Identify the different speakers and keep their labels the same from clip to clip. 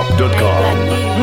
Speaker 1: zedwap.com.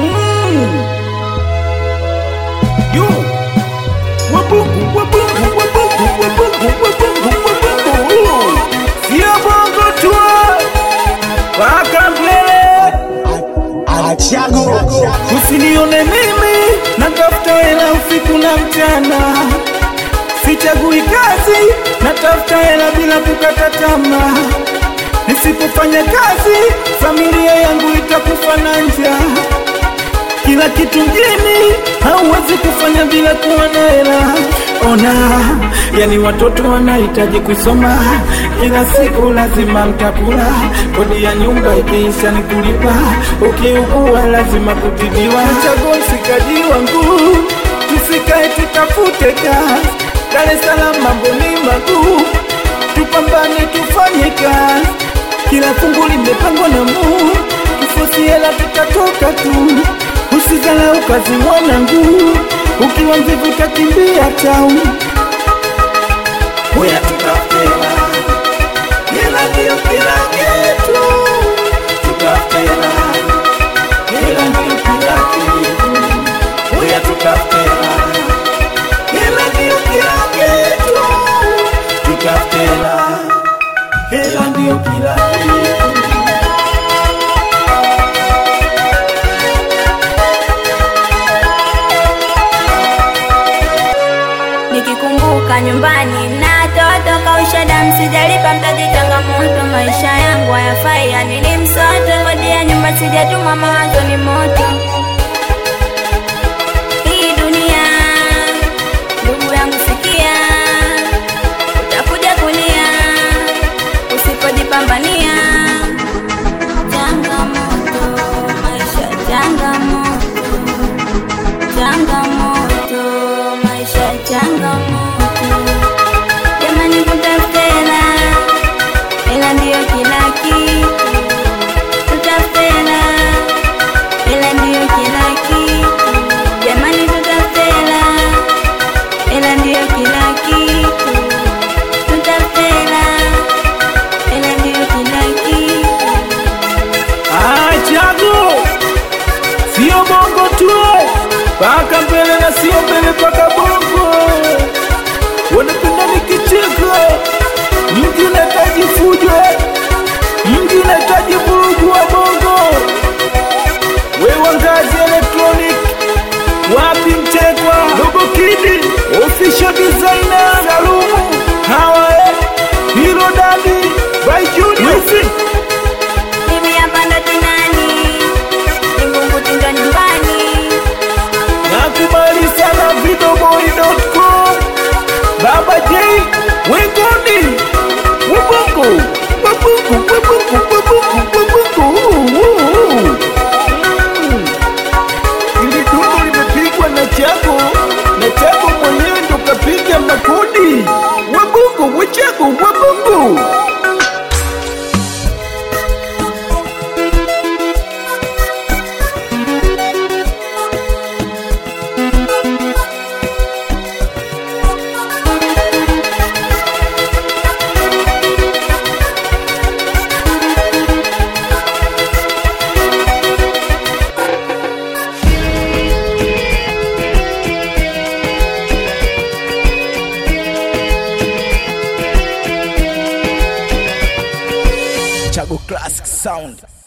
Speaker 2: Yo, wabungu, wabungu, wabungu, wabungu, wabungu, wabungu. Sio bongo tu, paka mbele.
Speaker 3: Achago
Speaker 2: Usinione mimi natafuta hela usiku na mchana, sichagui kazi, natafuta hela bila kukata tamaa. Nisipofanya kazi, familia yangu itakufa na njaa. Kila kitu mjini hauwezi kufanya bila kuwa na hela. Ona, yani watoto wanahitaji kusoma, kila siku lazima mtakula, kodi ya nyumba ikiisha ni kulipa, ukiugua lazima kutibiwa. Chaguo msikaji wangu, tusikae tutafute kazi, Dar es Salaam mambo ni maguu, tupambane tufanye kazi, kila fungu limepangwa na Mungu, kifosi hela tutatoka tu. Usizalau kazi mwanangu, ukiwa mvivu utakimbia tau. Huya tutafute hela, hela ndio kila kitu. Tutafute hela, hela ndio kila kitu. Huya tutafute hela, hela ndio kila kitu. Tutafute hela, hela ndio kila kitu.
Speaker 4: Nikikumbuka nyumbani na toto kausha damu, sijalipa mtaji, changamoto maisha yangu hayafai, yani ni msoto, kodi ya nyumba sijatuma, mawazo ni moto. Hii dunia, ndugu yangu, sikia, utakuja kulia usipojipambania. Changamoto, maisha changamoto changamoto maisha changamoto jamani tutafute hela hela ndiyo kila kitu tutafute hela hela ndiyo kila kitu jamani tutafute hela hela ndiyo kila kitu tutafute hela hela ndiyo kila kitu
Speaker 2: Achago sio bongo tu, paka mbele na sio mbele paka bongo. Wanapenda nikicheka, mji unahitaji fujo, mji unahitaji vurugu wa bongo. Wewe ngazi electronic, wapi mchekwa, dogo kidi, official designer, Salumu, hawa eh, hilo dadi, by Junior.
Speaker 4: mimi hapa ndo tinani ningungu tinga nyumbani
Speaker 2: Nakubali sana videoboy.com Baba J Wengoni Wabungu Wabungu Wabungu Wabungu Wabungu Mm. Ili dundo limepigwa na Chago na Chago mwenyewe ndo kapiga makodi Wabungu Wachago Wabungu
Speaker 3: Chago Classic Sound